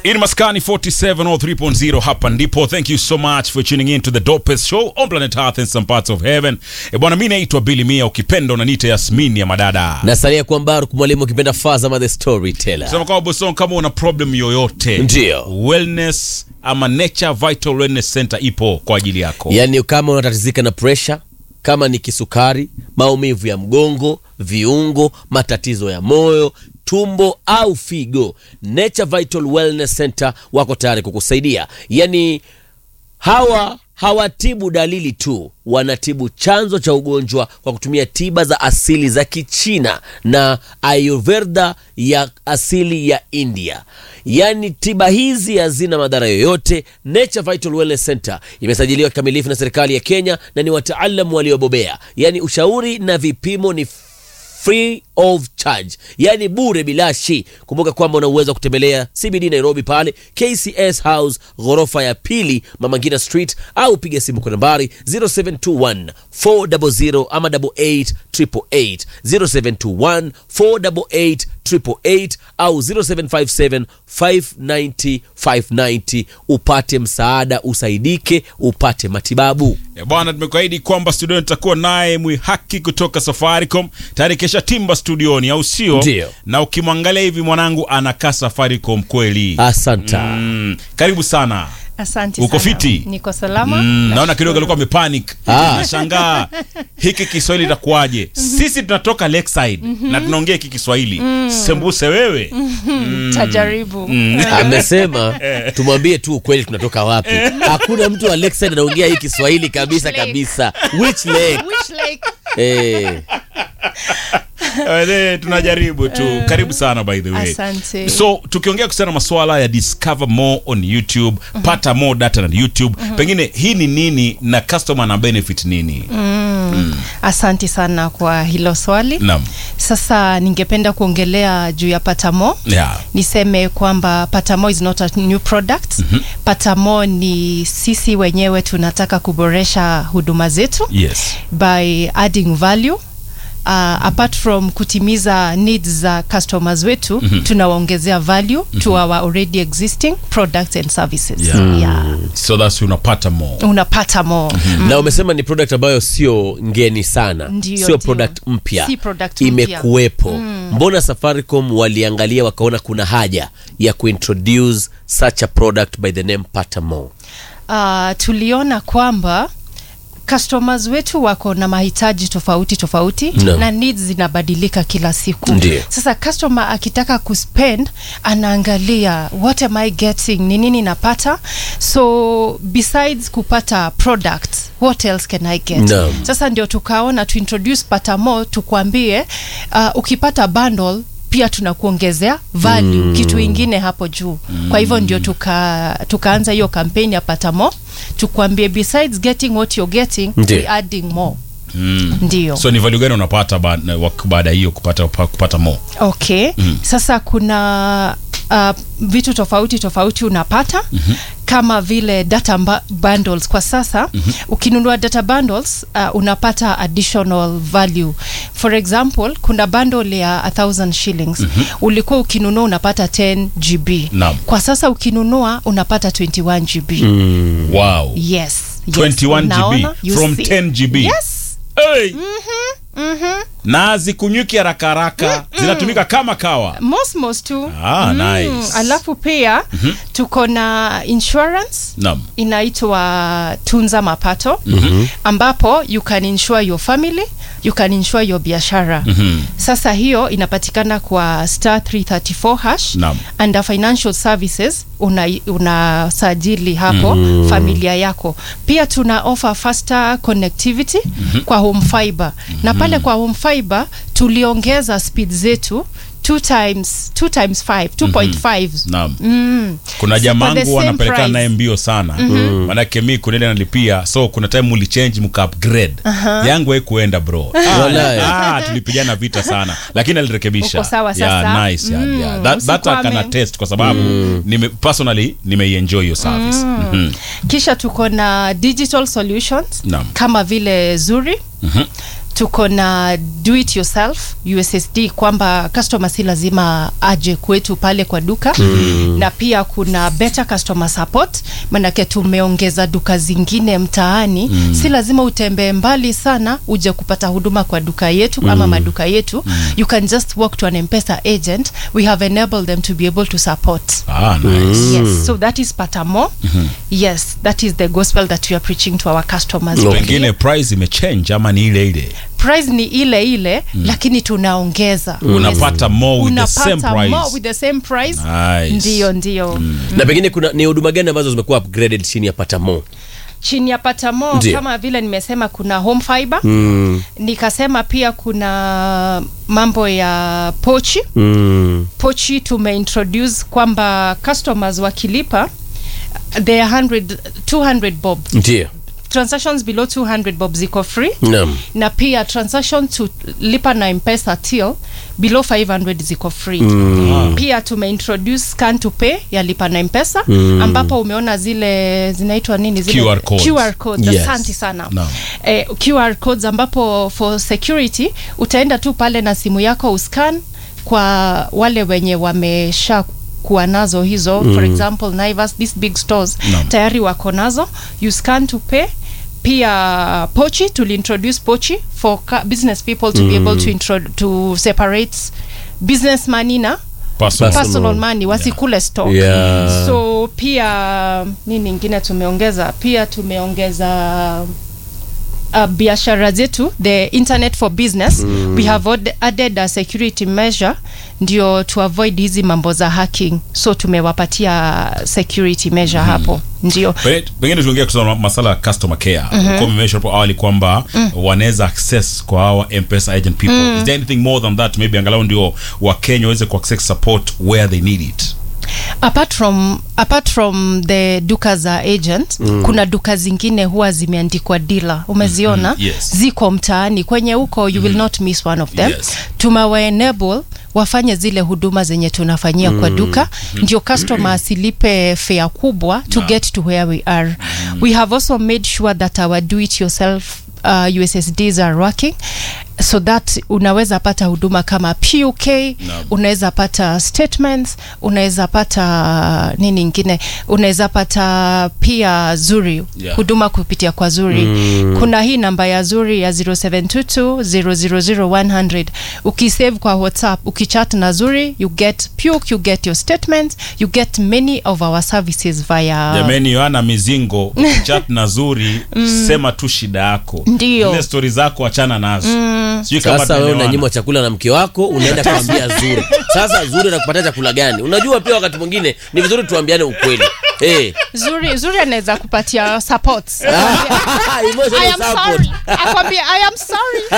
In Maskani 47 or 3.0 hapa ndipo. Thank you so much for tuning in to the dopest show on planet Earth and some parts of heaven. E bwana, mimi naitwa Billy Mia, ukipenda unaniita Yasmini ya madada. nasalia kuwa Mbaruk mwalimu ukipenda Fazama the storyteller. Sema kwa Boston, kama una problem yoyote, Ndio. wellness ama Nature Vital Wellness Center ipo kwa ajili yako. Yaani kama unatatizika na presha, kama ni kisukari, maumivu ya mgongo, viungo, matatizo ya moyo, tumbo au figo, Nature Vital Wellness Center wako tayari kukusaidia. Yaani hawa hawatibu dalili tu, wanatibu chanzo cha ugonjwa kwa kutumia tiba za asili za Kichina na Ayurveda ya asili ya India. Yaani tiba hizi hazina madhara yoyote. Nature Vital Wellness Center imesajiliwa kikamilifu na serikali ya Kenya na ni wataalamu waliobobea. Yaani ushauri na vipimo ni free of charge, yaani bure bilashi. Kumbuka kwamba una uwezo wa kutembelea CBD Nairobi pale KCS House ghorofa ya pili Mama Ngina Street, au piga simu kwa nambari 0721 400 ama 88 0721 488 888 au 0757 590 590 upate msaada, usaidike, upate matibabu. E bwana, tumekuahidi kwamba studioni tutakuwa naye Mwihaki kutoka Safaricom tayari kesha timba studioni, au sio? Ndio. Na ukimwangalia hivi mwanangu anakaa Safaricom kweli. Asanta. Mm, karibu sana. Asante Uko sana. fiti? Niko salama. Mm, naona Nashukuru. kidogo alikuwa amepanic. Ah. Nashangaa hiki Kiswahili itakuwaje? Sisi tunatoka Lakeside na tunaongea hiki Kiswahili. Sembuse wewe. Tajaribu. amesema tumwambie tu ukweli tunatoka wapi hakuna mtu wa Lakeside anaongea hii kiswahili kabisa Which lake? kabisa which lake Which lake? eh, Eh, tunajaribu tu. Karibu sana by the way. Asante. So tukiongea kuhusiana na masuala ya discover more on YouTube, pata more data na YouTube. Pengine hii ni nini na customer na benefit nini? Asante sana kwa hilo swali. Naam. Sasa ningependa kuongelea juu ya Patamo. Yeah. Niseme kwamba Patamo is not a new product. Patamo ni sisi wenyewe tunataka kuboresha huduma zetu Yes. by adding value Uh, apart from kutimiza needs za customers wetu tunawaongezea value to our already existing products and services Yeah. Yeah. So that's unapata more. unapata more na umesema ni product ambayo sio ngeni sana Ndio, sio ndio. product mpya Si product mpya. imekuwepo mbona Safaricom waliangalia wakaona kuna haja ya kuintroduce such a product by the name Patamo uh, tuliona kwamba customers wetu wako na mahitaji tofauti tofauti Naam. na needs zinabadilika kila siku Ndio. sasa customer akitaka kuspend anaangalia what am i getting ni nini napata so besides kupata product what else can i get Naam. sasa ndio tukaona tuintroduce patamo tukwambie uh, ukipata bundle pia tunakuongezea value kitu ingine hapo juu kwa hivyo ndio tuka tukaanza hiyo kampeni ya patamo tukwambie besides getting what you're getting Ndio. we adding more Mm. ndio So ni value gani unapata ba- na- wak- baada ya hiyo kupata kupata more? okay sasa kuna uh, vitu tofauti tofauti unapata kama vile data mba- bundles kwa sasa ukinunua data bundles uh, unapata additional value for example kuna bundle ya 1000 shillings ulikuwa ukinunua unapata 10 gb Naam. kwa sasa ukinunua unapata 21 gb Wow. yes, yes. 21 Unaona? GB You from see? 10 GB. yes Hey. Na zikunyuki haraka haraka zinatumika kama kawa. mosmos tu Ah, nice. alafu pia tuko na insurance Naam. inaitwa tunza mapato ambapo you can insure your family you can insure your biashara sasa hiyo inapatikana kwa star 334 hash Naam. under financial services unasajili una unasajili hapo familia yako pia tuna offer faster connectivity kwa home fiber na pale kwa home fiber tuliongeza speed zetu two times two times five 2.5 Naam. Mm. Kuna So for the jamangu same wanapelekana price. naye mbio sana manake mi kunele nalipia so kuna time mulichange mka upgrade yangu haikuenda bro ah, Walai. ah, tulipigana vita sana lakini alirekebisha Uko sawa yeah, sasa? nice, yeah, Mm, yeah. That, that I usikwame. can attest kwa sababu nime, personally nimeienjoy hiyo service Mhm. kisha tuko na digital solutions Naam. kama vile zuri tuko na do it yourself ussd kwamba customer si lazima aje kwetu pale kwa duka mm. na pia kuna better customer support manake tumeongeza duka zingine mtaani mm. si lazima utembee mbali sana uje kupata huduma kwa duka yetu mm. ama maduka yetu mm. you can just walk to an mpesa agent we have enabled them to be able to support ah, nice. yes so that is patamo yes that is the gospel that we are preaching to our customers Okay. pengine price imechange ama ni ile ile price ni ile ile mm. lakini tunaongeza unapata more with the same unapata price more with the same price Nice. ndio ndio na pengine kuna ni huduma gani ambazo zimekuwa upgraded chini ya patamo chini ya patamo Ndio. kama vile nimesema kuna home fiber mm. nikasema pia kuna mambo ya pochi mm. pochi tumeintroduce kwamba customers wakilipa they are 100 200 bob ndio transactions below 200 bob ziko free naam na pia transaction to lipa na mpesa till below 500 ziko free mm. pia tumeintroduce scan to pay ya lipa na mpesa mm. ambapo umeona zile zinaitwa nini zile QR codes. QR codes. Yes. asante sana Naam. eh, QR codes ambapo for security utaenda tu pale na simu yako uscan kwa wale wenye wamesha kuwa nazo hizo mm. for example Naivas these big stores Naam. tayari wako nazo you scan to pay pia pochi tuliintroduce pochi for ca- business people to be able to, intro to separate business money na Personal. Personal. personal money wasikule stock Yeah. so pia nini ingine tumeongeza pia tumeongeza uh, biashara zetu the internet for business mm. we have od- added a security measure ndio to avoid hizi mambo za hacking so tumewapatia security measure mm. hapo ndio Pengine- pengine tuongea kuhusu masala ya customer care mm-hmm. umemesha hapo awali kwamba mm. wanaweza access kwa hawa mpesa agent people mm. is there anything more than that maybe angalau ndio wakenya waweze kuaccess support where they need it apart from apart from the duka za agent mm. kuna duka zingine huwa zimeandikwa dealer umeziona Mhm, yes. ziko mtaani kwenye huko you will not miss one of them Yes. tumewa enable wafanye zile huduma zenye tunafanyia kwa duka ndio customer asilipe fare kubwa to Naam. get to where we are we have also made sure that our do it yourself uh, ussds are working so that unaweza pata huduma kama puk unaweza pata statements unaweza pata nini ingine unaweza pata pia zuri Yeah. huduma kupitia kwa zuri mm. kuna hii namba ya zuri ya 0722000100 ukisave kwa whatsapp ukichat na zuri you get puk you get your statements you get many of our services via jamani yohana mizingo chat na zuri sema tu shida yako Ndio. zile stori zako achana nazo sijui kama sasa wewe tunaelewana. unanyimwa chakula na mke wako unaenda kuambia zuri sasa zuri anakupatia chakula gani unajua pia wakati mwingine ni vizuri tuambiane ukweli Eh. zuri zuri anaweza kupatia support Emotional I am support. sorry. Akwambia, I am sorry.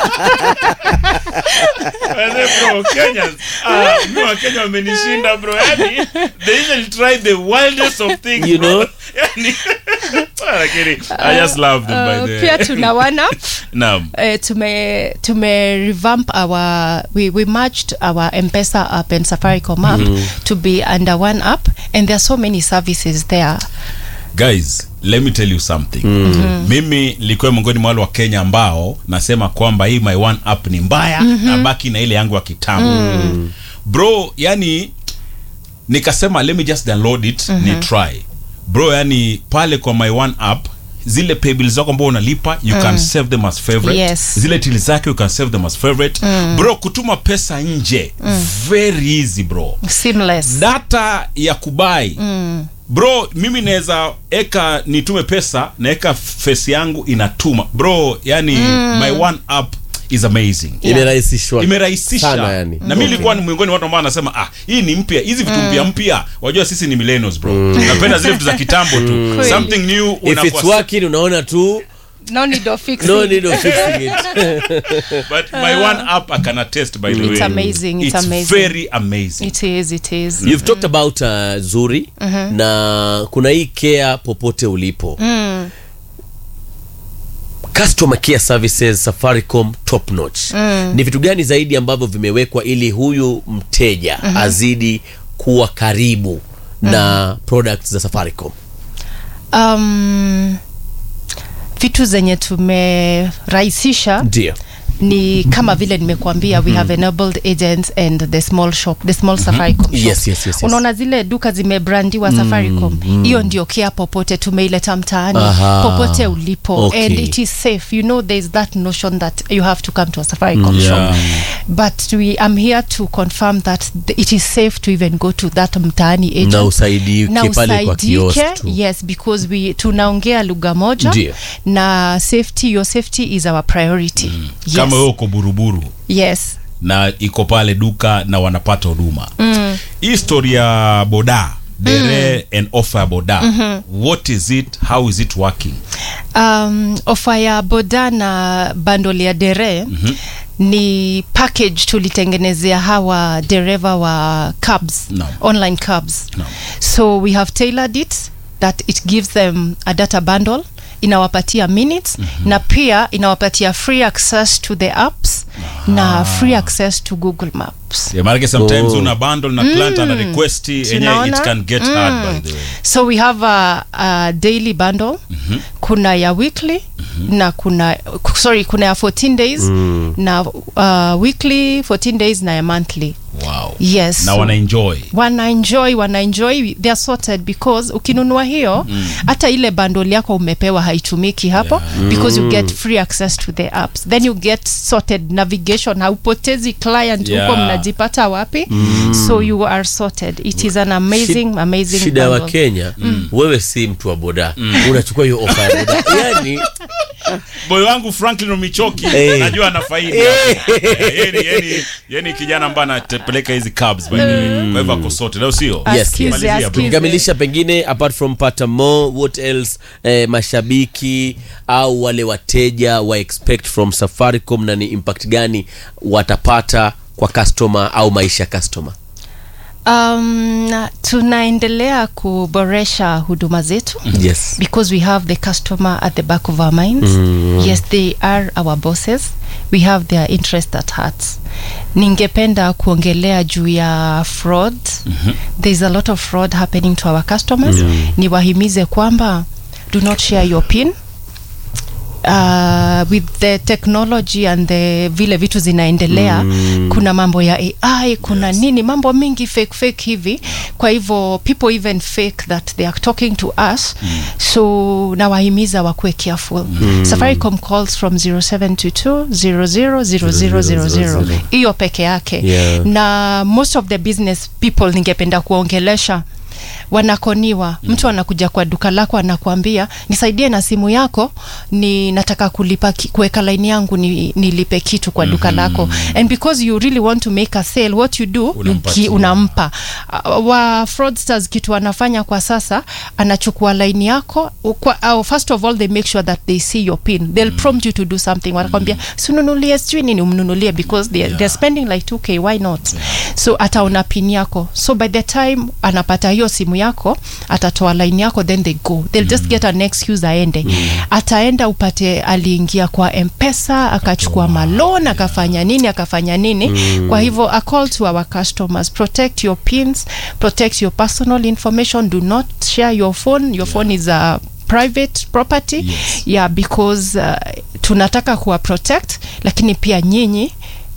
Wazee bro, Kenyans, ah, mi Wakenya wamenishinda bro yani they even try the wildest of things You bro. know? yani ah, lakini I just love them by Uh, the pia tuna one up naam uh, tume tume revamp our we, we merged our mpesa app and safaricom app to be under one app and there are so many services there guys let me tell you something mm-hmm. mimi nilikuwa miongoni mwa wale wa kenya ambao nasema kwamba hii my one app ni mbaya mm-hmm. na baki na ile yangu ya kitambo mm. bro yani nikasema let me just download it mm-hmm. ni try bro yani pale kwa my one app zile paybill zako ambao unalipa you can save them as favorite Yes. zile tili zake you can save them as favorite bro kutuma pesa nje very easy bro seamless data ya kubai mm. bro mimi naweza eka nitume pesa naeka fesi yangu inatuma bro yani mm. my one app is amazing Yeah. imerahisishwa imerahisisha sana yani na mi nilikuwa ni miongoni mwa watu ambao anasema ah hii ni mpya hizi vitu mpya mpya wajua sisi ni millennials bro napenda zile vitu za kitambo tu Kweli. something new if it's unakuwa- working unaona tu no need of fixing no need of fixing it but my one app I can attest by the It's way amazing, it's it's amazing. very amazing it is it is you've talked about uh, zuri na kuna hii care popote ulipo mm. customer care services safaricom top notch ni vitu gani zaidi ambavyo vimewekwa ili huyu mteja azidi kuwa karibu na products za safaricom um, vitu zenye tumerahisisha ndio ni kama vile nimekuambia we have enabled agents and the small shop the small safaricom shop. Yes, yes, yes, yes. unaona zile duka zimebrandiwa safaricom hiyo ndio kia popote tumeileta mtaani Aha. popote ulipo Okay. and it is safe you know there is that notion that you have to come to a safaricom Yeah. shop but we i'm here to confirm that th- it is safe to even go to that mtaani agent na usaidike na pale kwa kiosk usaidike tu yes because we tunaongea lugha moja Ndio. na safety your safety is our priority yes. kama wewe uko buruburu yes na iko pale duka na wanapata huduma hii story ya boda dere and offer ya boda what is it how is it working um, ofa ya boda na bandol ya dere ni package tulitengenezea hawa dereva wa cabs No. online cabs No. so we have tailored it that it gives them a data bundle inawapatia minutes na pia inawapatia free access to the apps na free access to google maps yeah, maanake sometimes Oh. una bundle na client ana request enye it Tunaona? can get hard by the way so we have a, a daily bundle kuna ya weekly na kuna sorry kuna ya 14 days na uh, weekly 14 days na ya monthly wow yes na so- wana enjoy wana enjoy wana enjoy they are sorted because ukinunua hiyo hata ile bundle yako umepewa haitumiki hapo because you get free access to the apps then you get sorted navigation haupotezi client Yeah. huko mnajipata wapi so you are sorted it is an amazing Shid- amazing shida ya bundle. wakenya wewe si mtu wa boda unachukua hiyo ofa ya boda yani boy wangu franklin omichoki Eh. najua ana faidi hapo. Eh, yeni, yeni, yeni kijana ambaye anapeleka hizi cabs by the way kwa hivyo ako sote leo sio Yes, Askize, Malizia, bro. askize. tukikamilisha pengine apart from pata more what else eh, mashabiki au wale wateja wa expect from safaricom na ni impact gani watapata kwa customer au maisha ya customer Um, na- tunaendelea kuboresha huduma zetu yes because we have the customer at the back of our minds yes they are our bosses we have their interest at heart ningependa kuongelea juu ya fraud there's a lot of fraud happening to our customers niwahimize kwamba do not share your pin uh, with the technology and the vile vitu zinaendelea mm. kuna mambo ya ai kuna yes. nini mambo mingi fake fake hivi kwa hivyo people even fake that they are talking to us mm. so nawahimiza wakuwe careful mm. safaricom calls from 0722 000000 hiyo peke yake Yeah. na most of the business people ningependa kuongelesha wanakoniwa mm. mtu anakuja kwa duka lako anakuambia nisaidie na simu yako ni nataka kulipa ki- kuweka laini yangu ni, nilipe kitu kwa duka lako and because you really want to make a sale what you do you Unampatia. ki, unampa uh, wa fraudsters kitu wanafanya kwa sasa anachukua laini yako kwa, uh, first of all they make sure that they see your pin they'll prompt you to do something wanakwambia sinunulie sijui nini umnunulie because they, they're spending like 2k why not so ataona pin yako so by the time anapata hiyo simu yako atatoa line yako then they go they'll just get an excuse aende ataenda upate aliingia kwa mpesa akachukua malon akafanya nini akafanya nini kwa hivyo a call to our customers protect your pins protect your personal information do not share your phone your phone is a private property Yes. yeah because uh, tunataka kuwa protect lakini pia nyinyi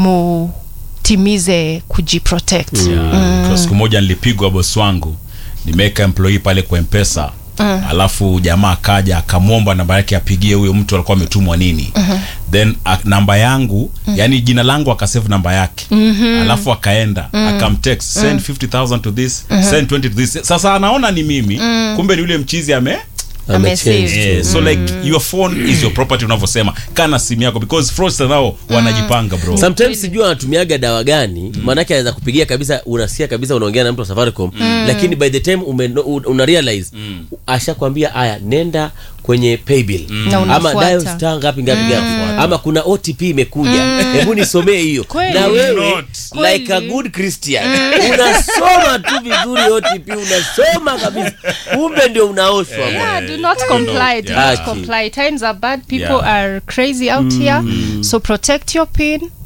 mutimize kujiprotect Yeah. Kwa siku moja nilipigwa bosi wangu nimeweka employee pale kwa mpesa alafu jamaa akaja akamwomba namba yake apigie huyo mtu alikuwa ametumwa nini then a, namba yangu yani jina langu akasave namba yake alafu akaenda akamtext send 50000 to this send 20 to this sasa anaona ni mimi kumbe ni yule mchizi ame Amesave. Amechange. Yeah, so like your phone is your property unavyosema kana simu yako because fraudsters nao wanajipanga bro sometimes sijui anatumiaga dawa gani maanake anaweza kupigia kabisa unasikia kabisa unaongea na mtu wa safaricom lakini by the time ume, una realize ashakwambia aya nenda kwenye paybill Na ama unafuata. dial star ngapi ngapi ngapi ama kuna otp imekuja hebu nisomee hiyo Kweli. na wewe Not. like a good christian unasoma tu vizuri otp unasoma kabisa kumbe ndio unaoshwa bwana. Yeah, do not comply. Do Yeah. not comply. Times are bad. People Yeah. are crazy out here. So protect your pin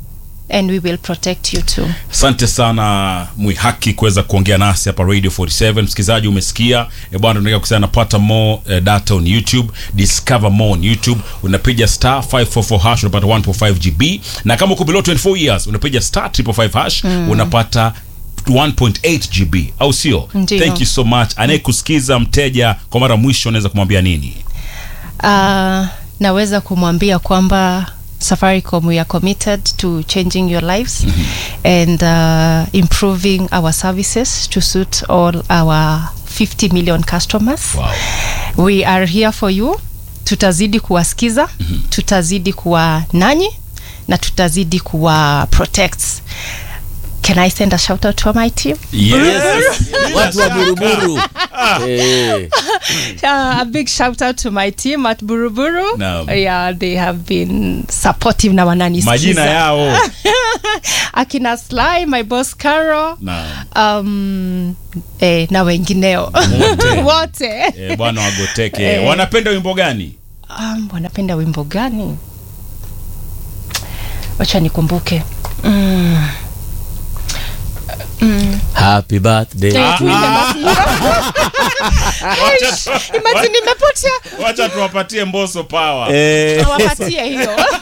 and we will protect you too asante sana mwihaki kuweza kuongea nasi hapa radio 47 msikilizaji umesikia e bwana tunataka kusema napata more eh, data on youtube discover more on youtube unapiga star 544 hash unapata 1.5 gb na kama uko below 24 years unapiga star 555 hash unapata 1.8 gb au sio Ndiyo. thank you so much anayekusikiza mteja kwa mara mwisho unaweza kumwambia nini uh, naweza kumwambia kwamba safaricom we are committed to changing your lives and uh, improving our services to suit all our 50 million customers wow. we are here for you tutazidi kuwasikiza tutazidi kuwa nanyi na tutazidi kuwa protect can i send a shout out to my team yes. watu wa buruburu Eh. uh, a big shout out to my team at buruburu Naam. yeah they have been supportive na wananisikiza majina yao akina sly my boss caro Naam. um, eh, na wengineo Wote. wote Eh, bwana wagoteke Eh. wanapenda wimbo gani um, wanapenda wimbo gani wacha nikumbuke mm. happy birthday Eh, Ah, tuimbe ah. basi hiyo. Imagine nimepotea wacha tuwapatie mboso power Eh. awapatie hiyo